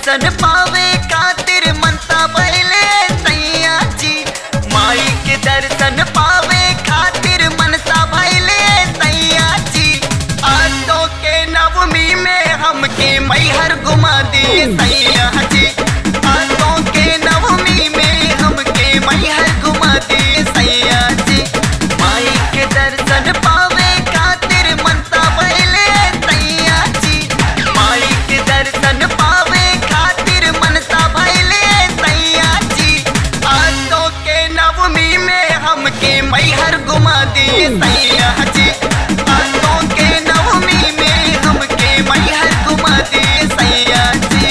दर्शन पावे खातिर मनता पहले सैया जी माई के दर्शन पावे खातिर मनता पहले सैया जी आसो के नवमी में हमके मैहर घुमा दिए सैया जी आसो के नवमी में हमके मैहर घुमा दिए सैया जी माई के दर्शन पावे खातिर मनता पहले सैया जी माई के दर्शन पावे खातिर मनता पहले सैया जी आसो के नवमी में हमके मैहर घुमा दिए सैया जी आसो के नवमी में हमके मैहर घुमा दिए सैया जी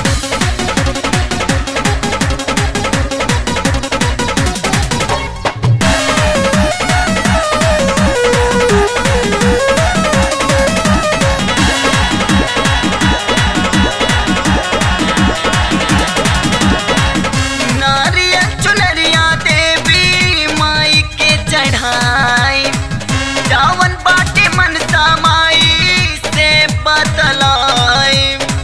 नारियल चुनरिया देवी माई के चढ़ाई जावन बाटे मनसा माई से बतलाई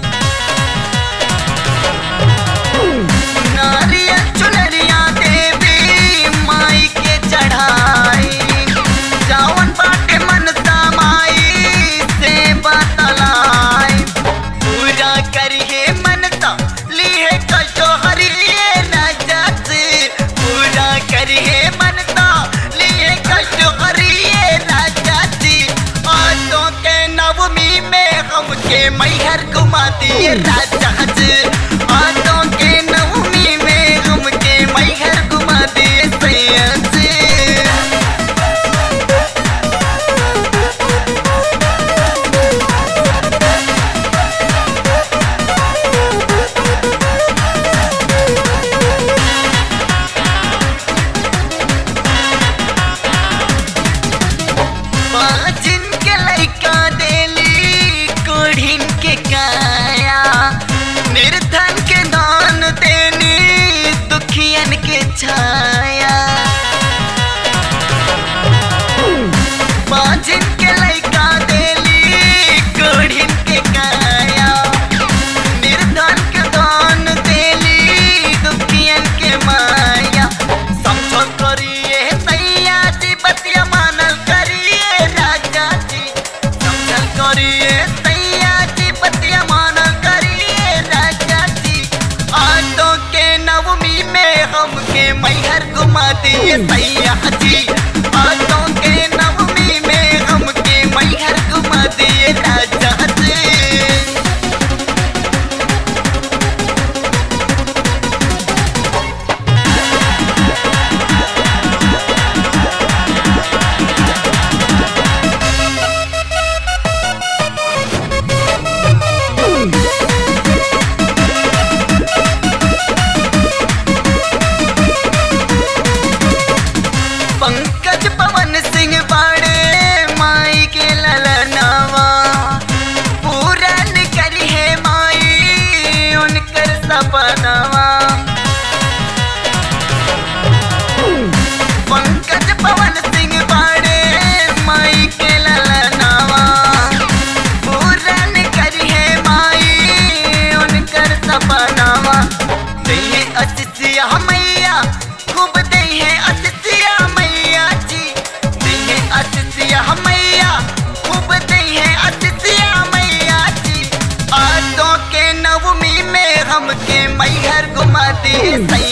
नारियल चुनरिया देवी माई के चढ़ाई जावन बाटे मनसा माई से बतलाई पूरा करिए मनता लिए कशो हरिए राजत पूरा करिए मनता लिए कशो हरिए राजत आसो के नवमी में हमके मैहर घुमा दिए राजा आसो के नवमी में हमके मैहर घुमा दिए सैया जी बाजिन के लइका देली कोढ़िन के काया निर्धन के दान देनी दुखियन के छाया बाजिन के लइका देली कोढ़िन के काया निर्धन के दान देली दुखियन के माया समझो करिए सैया जी बतिया मानल करिए राजा जी समझल करिए सैया जी बतिया मानल करिए राजा जी आटो के नवमी में हमके मैहर घुमा दिए सैया जी आटो के नवमी में हमके मैहर घुमा दिए राजा जी पंकज पवन सिंह बाड़े माई के ललनावा पूरन करी है माई उनकर सपनावा पंकज पवन सिंह बाड़े माई के ललनावा पूरन करी है माई उनकर सपनावा दही अतिथिया मैया खूब दही अतिथिया मैया जी दही अतिथिया मैया खूब दही अतिथिया मैया जी आटो के नवमी में हमके मैहर घुमा दिए सैया